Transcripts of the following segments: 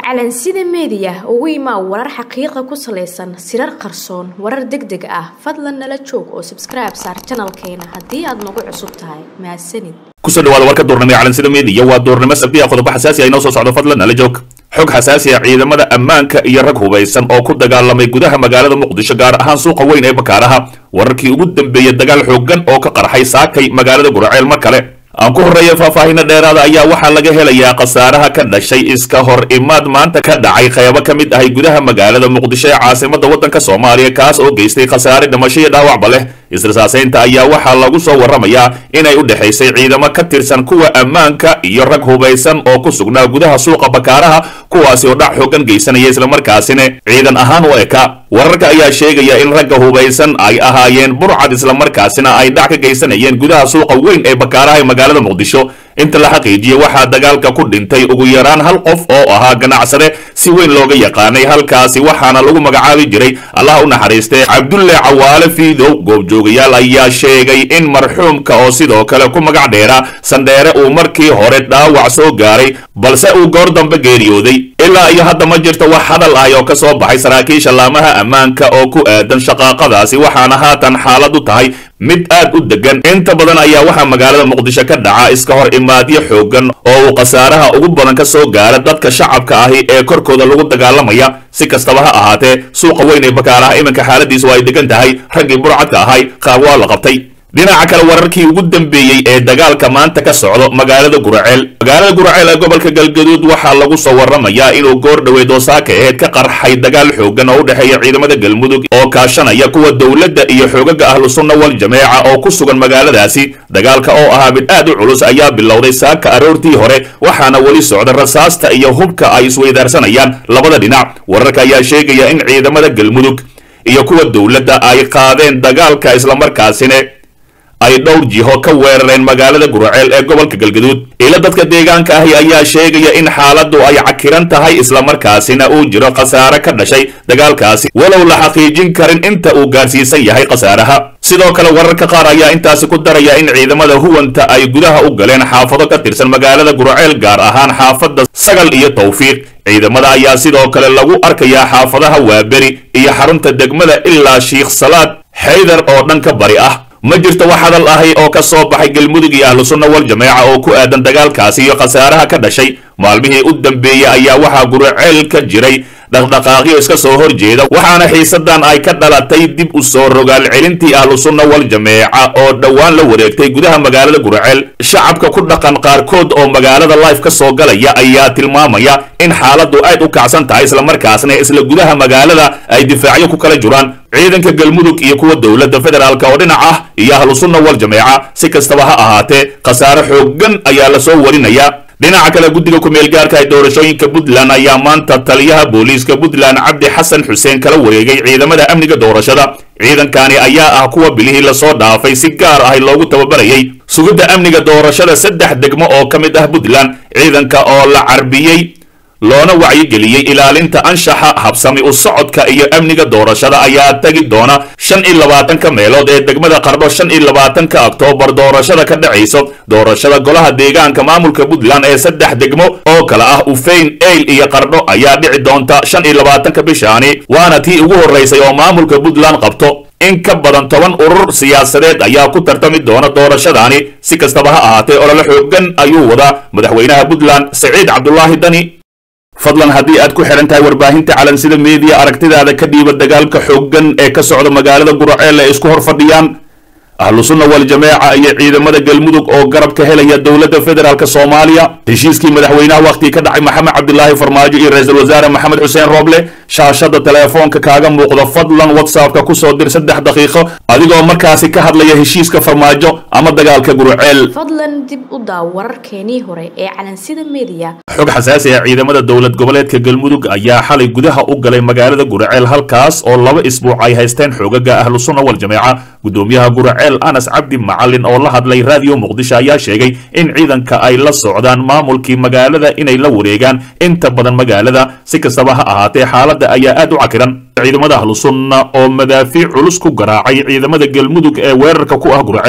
calansida meediya ugu imaa warar xaqiiqa ku salaysan sirar qarsoon warar deg deg ah fadlan nala joog oo sabskribe saar janalkeena haddii aad nagu cusub tahay mahadsanid kusoo dhawaada warka duurnimo ee calansida meediya waa duurnimo sabti ah qodobo xasaasi ah inoo soo socdo fadlan nala joog xog xasaasi ah ciidamada ammaanka iyo rag hubaysan oo ku dagaalamay gudaha magaalada muqdisho gaar ahaan suuqa weyn ee bakaaraha wararkii ugu dambeeyey dagaal xoogan oo ka qarxay saakay magaalada guraceel mar kale aan ku horreeya faahfaahinno dheeraada ayaa waxaa laga helayaa khasaaraha ka dhashay iska hor imaad maanta ka dhacay qaybo ka mid ahay gudaha magaalada muqdisho ee caasimada waddanka soomaaliya kaas oo geystay khasaare dhimasho iyo dhaawacba leh israsaasaynta ayaa waxaa lagu soo warramayaa inay u dhexaysay ciidamo ka tirsan kuwa ammaanka iyo rag hubaysan oo ku sugnaa gudaha suuqa bakaaraha kuwaasi oo dhac xoogan geysanaya islamarkaasina ciidan ahaan u eka wararka ayaa sheegaya in ragga hubaysan ay ahaayeen burcad islamarkaasina ay dhac ka geysanayeen gudaha suuqa weyn ee bakaaraha ee magaalada muqdisho inta la xaqiijiyey waxaa dagaalka ku dhintay ugu yaraan hal qof oo ahaa ganacsade si weyn looga yaqaanay halkaasi waxaana lagu magacaabi jiray allaha u naxariistay cabdulle cawaale fiidow goobjoogayaal ayaa sheegay in marxuumka oo sidoo kale ku magac dheera sandheere uu markii hore dhaawac soo gaaray balse uu goor dambe geeriyooday ilaa iyo hadda ma jirto wax hadal ah oo ka soo baxay saraakiisha laamaha ammaanka oo ku aadan shaqaaqadaasi waxaana haatan xaaladu tahay mid aad u degan inta badan ayaa waxaa magaalada muqdisho ka dhaca iska hor imaadyo xoogan oo uu khasaaraha ugu badan ka soo gaara dadka shacabka ahi ee korkooda lagu dagaalamaya si kastaba ha ahaatee suuqa weyn ee bakaaraha iminka xaaladiisu ay degan tahay raggii burcadka ahay qaab waa la qabtay dhinaca kale wararkii ugu dambeeyey ee dagaalka maanta ka socdo magaalada guraceel magaalada guraceel ee gobolka galgaduud waxaa lagu soo warramayaa inuu goor dhoweed oo saaka aheyd ka qarxay dagaal xoogan oo u dhexeeya ciidamada galmudug oo kaashanaya kuwa dowladda iyo xoogaga ahlu sunna wal jameeca oo ku sugan magaaladaasi dagaalka oo ahaa mid aad u culus ayaa bilowday saaka aroortii hore waxaana weli socda rasaasta iyo hubka ay isweydaarsanayaan labada dhinac wararka ayaa sheegaya in ciidamada galmudug iyo kuwa dowladda ay qaadeen dagaalka islamarkaasina ay dhowr jiho ka weerareen magaalada guraceel ee gobolka galgaduud ila dadka deegaanka ahi ayaa sheegaya in xaaladdu ay cakiran tahay islamarkaasina uu jiro khasaare ka dhashay dagaalkaasi walow la xaqiijin karin inta uu gaarsiisan yahay khasaaraha sidoo kale wararka qaar ayaa intaasi ku daraya in ciidamada huwanta ay gudaha u galeen xaafado ka tirsan magaalada guraceel gaar ahaan xaafadda sagal iyo tawfiiq ciidamada ayaa sidoo kale lagu arkayaa xaafadaha waaberi iyo xarunta degmada ilaa shiikh salaad xaydar oo dhanka bari ah ma jirto wax hadal ahi oo ka soo baxay galmudug iyo ahlu sunna wal jameeca oo ku aadan dagaalkaasi iyo khasaaraha ka dhashay maalmihii u dambeeyey ayaa waxaa guraceel ka jiray dhaqdhaqaaqyo iska soo horjeeda waxaana xiisadan ay ka dhalatay dib u soo rogaal celintii ahlu sunna wal jameeca oo dhowaan la wareegtay gudaha magaalada guraceel shacabka ku dhaqan qaarkood oo magaalada life ka soo galaya ayaa tilmaamaya in xaaladdu aad u kacsan tahay islamarkaasna isla gudaha magaalada ay difaacyo ku kala jiraan ciidanka galmudug iyo kuwa dowladda federaalk oo dhinac ah iyo ahlu sunna wal jameeca si kastaba ha ahaatee khasaare xoogan ayaa lasoo warinaya dhinaca kale guddiga ku-meel gaarka ee doorashooyinka puntland ayaa maanta taliyaha booliiska puntland cabdi xasan xuseen kala wareegay ciidamada amniga doorashada ciidankani ayaa ah kuwa bilihii lasoo dhaafay si gaar ah loogu tababarayay sugidda amniga doorashada saddex degmo oo ka mid ah puntland ciidanka oo la carbiyey loona wacyigeliyey ilaalinta anshaxa habsami u socodka iyo amniga doorashada ayaa tegi doona shan iyo labaatanka meelood ee degmada qardho shan iyo labaatanka oktoobar doorashada ka dhacayso doorashada golaha deegaanka maamulka puntland ee saddex degmo oo kale ah ufeyn eyl iyo qardho ayaa dhici doonta shan iyo labaatanka bishaani waana tii ugu horraysay oo maamulka puntland qabto in ka badan toban urur siyaasadeed ayaa ku tartami doona doorashadaani si kastaba ha ahaatee olole xoogan ayuu wadaa madaxweynaha puntland siciid cabdulaahi dani fadlan haddii aad ku xihan tahay warbaahinta calansida meediya aragtidaada ka dhiiba dagaalka xooggan ee ka socda magaalada guraceel ee isku hor fadhiyaan ahlu sunna wal jameeca iyo ciidamada galmudug oo garab ka helaya dowladda federaalk soomaaliya heshiiskii madaxweynaha wakhtii ka dhacay maxamed cabdilaahi farmaajo iyo ra-iisul wasaare maxamed xuseen rooble shaashada teleefoonka kaaga muuqda fadlan whatsappka kusoo dir saddex daqiiqo adigoo markaasi ka hadlaya heshiiska farmaajo ama dagaalka guraceel fadlan dib u daaw wararkeenii hore ee calansida meediya xog xasaasi ah ciidamada dowlad goboleedka galmudug ayaa xalay gudaha u galay magaalada guraceel halkaas oo laba isbuuc ay haysteen xoogaga ahlu sunna wal jameeca gudoomiyaha guraceel anas cabdi macalin oo la hadlay raadiyo muqdisho ayaa sheegay in ciidanka ay la socdaan maamulkii magaalada inay la wareegaan inta badan magaalada si kastaba ha ahaatee xaaladda ayaa aad u cakiran ciidamada ahlu sunna oo madaafiic culus ku garaacay ciidamada galmudug ee weerarka ku ah guraceel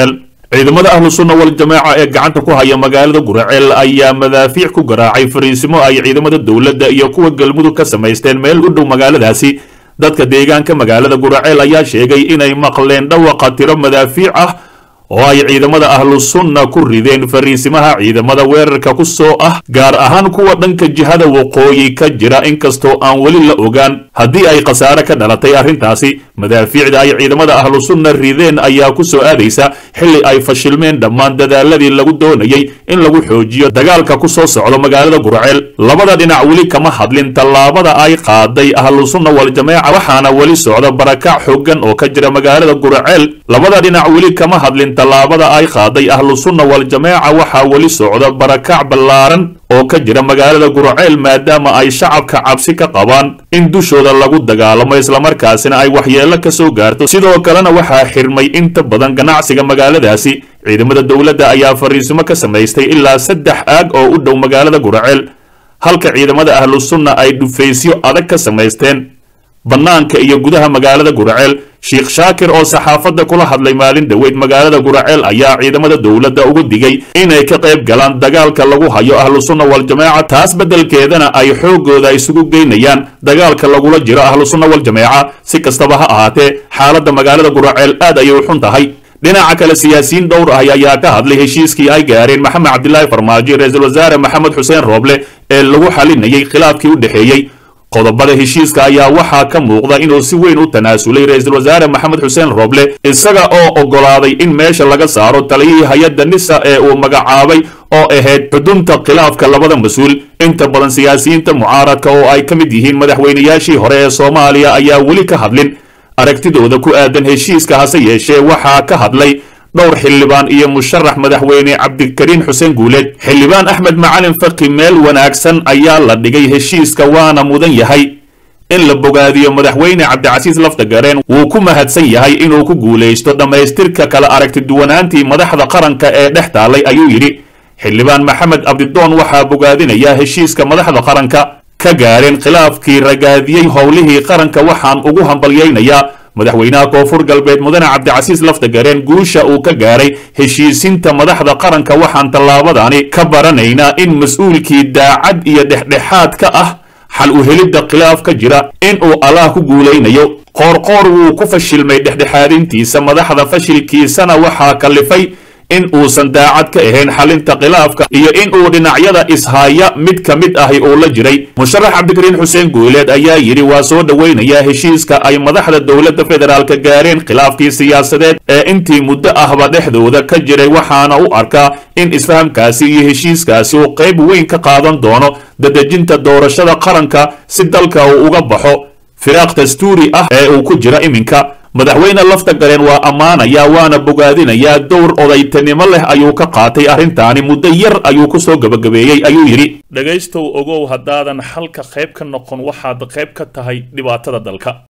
ciidamada ahlu sunna wal jamaaca ee gacanta ku haya magaalada guraceel ayaa madaafiic ku garaacay fariisimo ay ciidamada dowladda iyo kuwa galmudug ka samaysteen meel u dhow magaaladaasi dadka deegaanka magaalada guraceel ayaa sheegay inay maqleen dhawaqa tiro madaafiic ah oo ay ciidamada ahlu sunna ku rideen fariisimaha ciidamada weerarka ku soo ah gaar ahaan kuwa dhanka jihada waqooyi ka jira inkastoo aan weli la ogaan haddii ay khasaare ka dhalatay arrintaasi madaafiicda ay ciidamada ahlu sunna rideen ayaa ku soo aadaysa xilli ay fashilmeen dhammaan dadaaladii lagu doonayay in lagu xoojiyo dagaalka ku soo socdo magaalada gurceel labada dhinac weli kama hadlin tallaabada ay qaaday ahlu sunna wal jamaaca waxaana weli socda barakac xooggan oo ka jira magaalada gurceel labada dhinac weli kama hadlin tallaabada ay qaaday ahlu sunna wal jamaaca waxaa weli socda barakac ballaaran oo ka jira magaalada gurceel maadaama ay shacabka cabsi ka qabaan in dushooda lagu dagaalamo islamarkaasina ay waxyeello ka soo gaarto sidoo kalena waxaa xirmay inta badan ganacsiga magaaladaasi ciidamada dowladda ayaa fariisimo ka samaystay ilaa saddex aag oo u dhow magaalada gurceel halka ciidamada ahlu sunna ay dhufaysyo adag ka samaysteen bannaanka iyo gudaha magaalada gurceel sheekh shaakir oo saxaafadda kula hadlay maalin dhoweyd magaalada guraceel ayaa ciidamada dowladda ugu digay inay ka qayb galaan dagaalka lagu hayo ahlu sunna wal jamaaca taas beddelkeedana ay xooggooda isugu geynayaan dagaalka lagula jiro ahlu sunna wal jamaaca si kastaba ha ahaatee xaaladda magaalada guraceel aad ayay u xun tahay dhinaca kale siyaasiyiin dhowr ah ayaa ka hadlay heshiiskii ay gaareen maxamed cabdilaahi farmaajo ra-iisul wasaare maxamed xuseen rooble ee lagu xalinayay khilaafkii u dhexeeyey qodobada heshiiska ayaa waxaa ka muuqda inuu si weyn u tanaasulay ra-iisul wasaare maxamed xuseen rooble isaga oo oggolaaday in meesha laga saaro taliyihii hay-adda nisa ee uu magacaabay oo ahayd xudunta khilaafka labada mas-uul inta badan siyaasiyiinta mucaaradka oo ay ka mid yihiin madaxweynayaashii hore ee soomaaliya ayaa weli ka hadlin aragtidooda ku aadan heshiiska hase yeeshee waxaa ka hadlay dhowr xildhibaan iyo musharax madaxweyne cabdikariin xuseen guuleed xildhibaan axmed macalin faki meel wanaagsan ayaa la dhigay heshiiska waana mudan yahay in la bogaadiyo madaxweyne cabdicasiis laftagareen wuu ku mahadsan yahay inuu ku guulaysto dhammaystirka kala aragtiduwanaantii madaxda qaranka ee dhex taallay ayuu yidhi xildhibaan maxamed abdidoon waxaa bogaadinaya heshiiska madaxda qaranka ka gaareen khilaafkii ragaadiyey howlihii qaranka waxaan ugu hambalyaynayaa madaxweynaha koonfur galbeed mudane cabdicasiis laftagareen guusha uu ka gaaray heshiisinta madaxda qaranka waxaan tallaabadani ka baranaynaa in mas-uulkii daacad iyo dhexdhexaad ka ah xal u helidda khilaaf ka jira in uu allaah ku guulaynayo qoorqoor wuu ku fashilmay dhexdhexaadintiisa madaxda fashilkiisana waxaa kallifay in uusan daacad ka ahayn xalinta khilaafka iyo in uu dhinacyada ishaya mid ka mid ahi uu la jiray musharax cabdikariin xuseen guuleed ayaa yidhi waa soo dhoweynayaa heshiiska ay madaxda dowladda federaalka gaareen khilaafkii siyaasadeed ee intii muddo ahba dhexdooda ka jiray waxaana u arkaa in isfahamkaasi iyo heshiiskaasi uu qayb weyn ka qaadan doono dadejinta doorashada qaranka si dalka uu uga baxo firaaq dastuuri ah ee uu ku jira iminka madaxweyne lafta gareen waa ammaanayaa waana bogaadinayaa dowr odaytanimo leh ayuu ka qaatay arrintaani muddo yar ayuu ku soo gebagabeeyey ayuu yidhi dhegaystow ogow haddaadan xalka qayb ka noqon waxaad qayb ka tahay dhibaatada dalka